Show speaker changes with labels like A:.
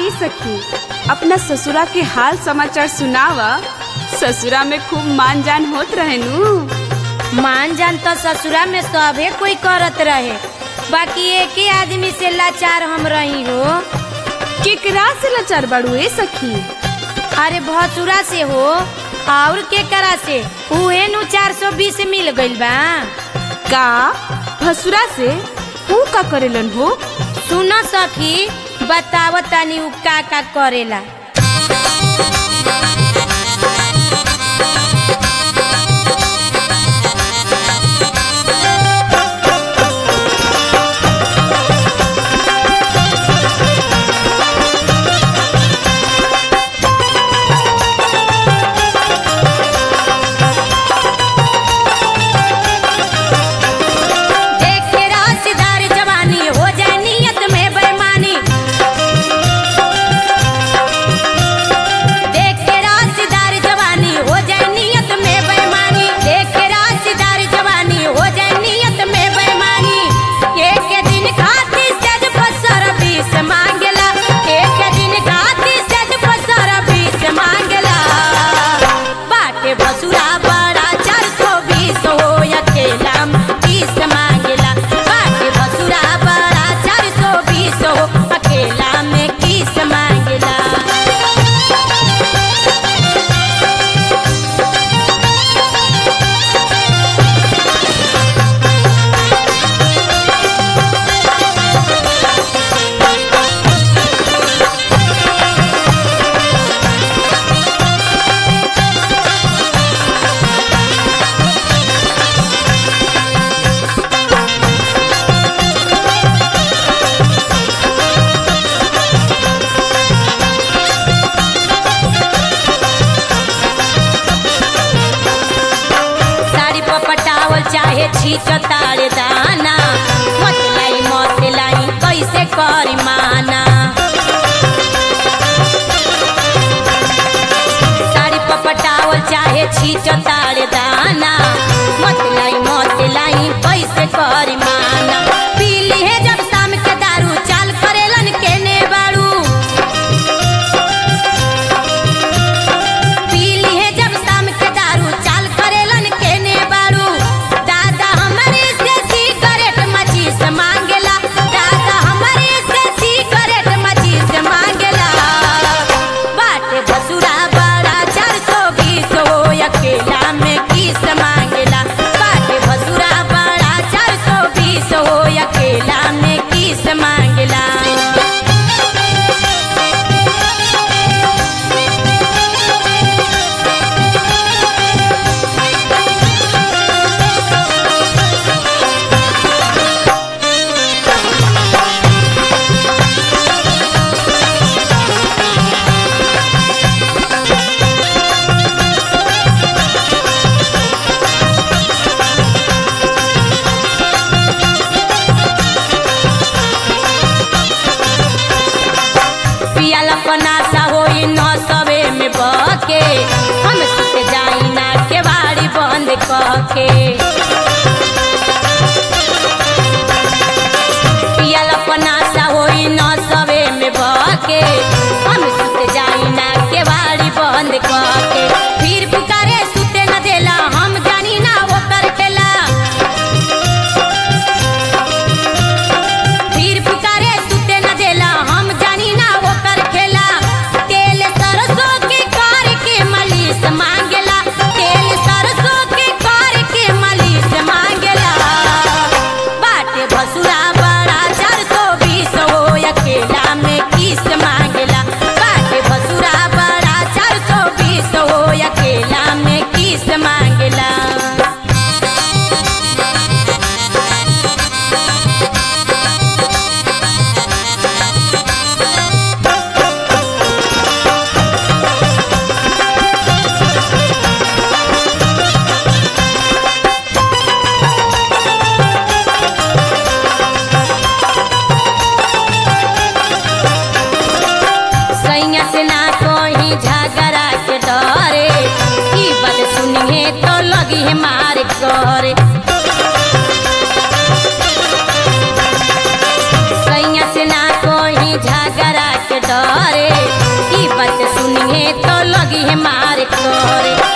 A: ए सखी अपना ससुरा के हाल समाचार सुनावा ससुरा में खूब मान जान होत रहे नु
B: मान जान तो ससुरा में सभे कोई करत रहे बाकी एक ही आदमी से लाचार हम रही हो
A: केकरा से लाचार बाड़ू ए सखी
B: अरे भसुरा से हो और के करा से उहे नु चार सौ बीस मिल गइल बा
A: का भसुरा से ऊ का करेलन हो
B: सुन सखी बताव तनी उ का का करेला देख के राशदार जवानी हो जाए नियत में बेईमानी देख के राशदार जवानी हो जाए नियत में बेईमानी देख के राशदार जवानी हो जाए नियत में बेईमानी एक दिन खाती सज पसर बीस मांगला एक दिन खाती सज पसर बीस मांगला बाटे बसुरा बड़ा चार सौ बीस हो अकेला बीस मांगला बाटे बसुरा बड़ा चार सौ बीस हो अकेला में किस मांगला साड़ी पर पटावल चाहे छीट ताड़ दाना मत लाई मत लाई कैसे करी माना साड़ी पर पटावल चाहे छीट ताड़ दाना मत लाई मत लाई कैसे करी माना पीली है जब शाम के दारू चाल करेलन केने बाड़ू पीली है जब शाम के दारू चाल करेलन केने बारू दादा हमारे से सिगरेट मचीस मांगेला दादा हमारे से सिगरेट मचीस मांगेला बाटे भसुरा बड़ा चार सौ बीस हो अकेला में किस मांगेला बाटे भसुरा बड़ा चार सौ बीस हो अकेला में किस मांगेला पियाला पनासा होई न सवे में बके हम सुत जाई ना के बाड़ी बंद कके पियाला पनासा होई न सवे में बके हम सुत जाई ना के बाड़ी बंद कके फिर पुकारे सुते न देला हम जानी ना ओकर खेला फिर पुकारे सुते न देला हम जानी ना ओकर खेला तेल सरसों के कार के मालिश मांगेला तेल सरसों के कार के मालिश मांगेला बाटे भसुरा बड़ा चार सौ बीस हो अकेला में किस मांगेला बाटे भसुरा बड़ा चार सौ बीस हो अकेला में किस मांगेला सैया से ना कोई झगड़ा के डरे ई बात सुनिए तो लगी है मार करे सैया से ना कोई झगड़ा के डरे है तो लगी है मार करे